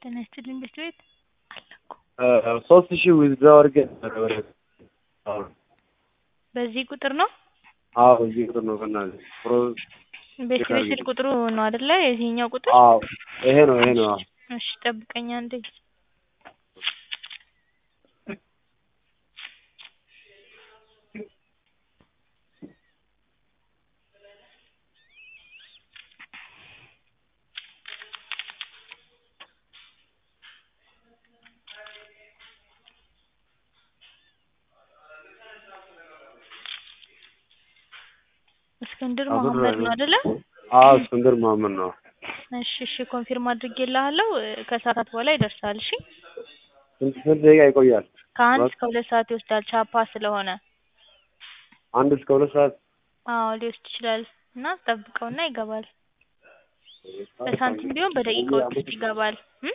ጤና ይስጥልኝ ቤት ቤት አለ እኮ ሶስት ሺህ ዊዝድራው አድርጌ ነበረ ወደ አሁን በዚህ ቁጥር ነው አዎ እዚህ ቁጥር ነው በእናትህ ፕሮ ቤት ቤት ስልክ ቁጥሩ ነው አይደለ የዚህኛው ቁጥር አዎ ይሄ ነው ይሄ ነው አዎ እሺ ጠብቀኝ አንዴ እስክንድር አብዱል መሀመድ ነው ረህማን። አይደለ አዎ እስክንድር መሀመድ ነው እሺ እሺ ኮንፊርም አድርጌልሃለሁ ከሰዓታት በኋላ ይደርሳል እሺ ስንት ስንት ደቂቃ ይቆያል ከአንድ ማለት? እስከ ሁለት ሰዓት ይወስዳል ቻፓ ስለሆነ አንድ እስከ ሁለት ሰዓት አዎ ሊወስድ ይችላል እና ጠብቀውና ይገባል በሳንቲም ቢሆን በደቂቃዎች ውስጥ ይገባል